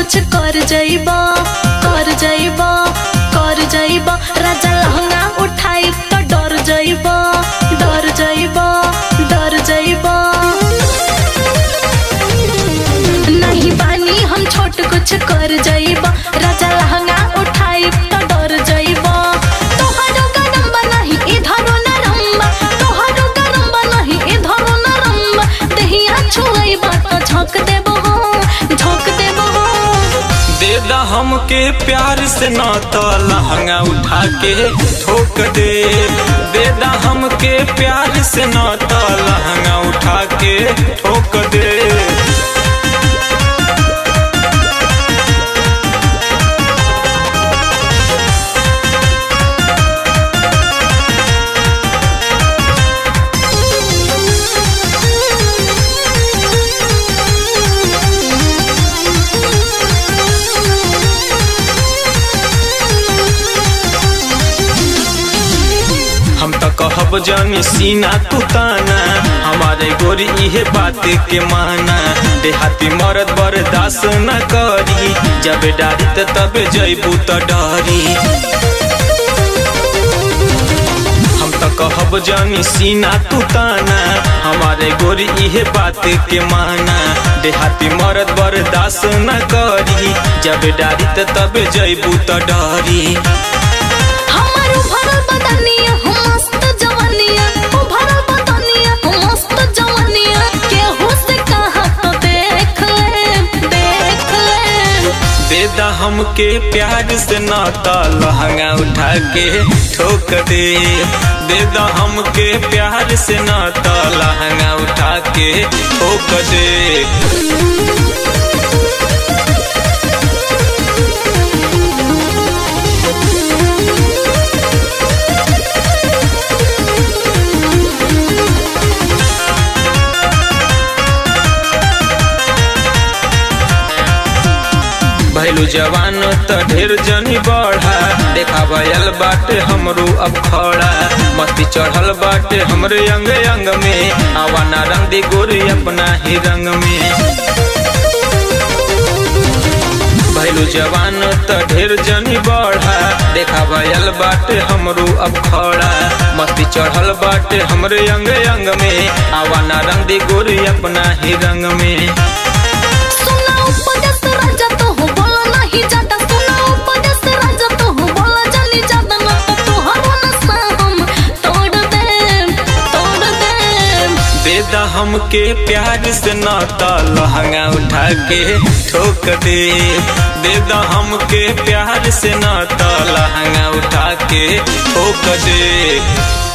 कुछ कर जाइबा कर जाइबा कर जाइबा राजा लहंगा उठाई तो डर जाइबा डर जाइबा डर जाइबा नहीं बानी हम छोट कुछ कर जाइबा राजा लहंगा उठाई तो डर जाइबा तोहरो गरम बा नहीं इधरो नरम बा तोहरो गरम बा नहीं इधरो नरम बा दहिया छुआइबा तो झोंक देबो हो झोंक देबो हो दे दा हमके प्यार से ना तो लहंगा उठा के ठोक दे दे दा हमके प्यार से ना तो लहंगा उठा के ठोक दे हम तो कहब जानी सीना तू ताना हमारे गोरी इहे बात के माना देहाती मरद बर्दाश्त न करी जब डारी त तब जैबू त डरी हम तो कहब जानी सीना तू ताना हमारे गोरी इहे बात के माना देहाती मरद बर्दाश्त न करी जब डारी त तब जैबू त डरी हमारो भरल बदनिया हो मस्त जवानिया हो भरल बदनिया हो मस्त जवानिया केहू से कहा तो देख ले देख ले दे दा हमके प्यार से नाता लहंगा उठा के ठोक दे दे दा हमके प्यार से नाता लहंगा उठा के ठोक दे भैलू जवान त ढेर जनी बढ़ा देखा भयल बाटे हमरू अब खड़ा मस्ती चढ़ल बाटे हमरे अंग अंग में आवाना रंग दे गोरी अपना ही रंग में भैलू जवान त ढेर जनी बढ़ा देखा भयल बाटे हमरू अब खड़ा मस्ती चढ़ल बाटे हमरे अंग अंग में आवाना रंग दे गोरी अपना ही रंग में सुना उपदेश राजा तो हो बोला नहीं जाता सुना उपदेश राजा तो हो बोला जानी जाता ना तो तोहरो नशा हम तोड़ दे तोड़ दे दे दा हमके प्यार से नाता लहंगा उठा के ठोक दे दे दा हमके प्यार से नाता लहंगा उठा के ठोक दे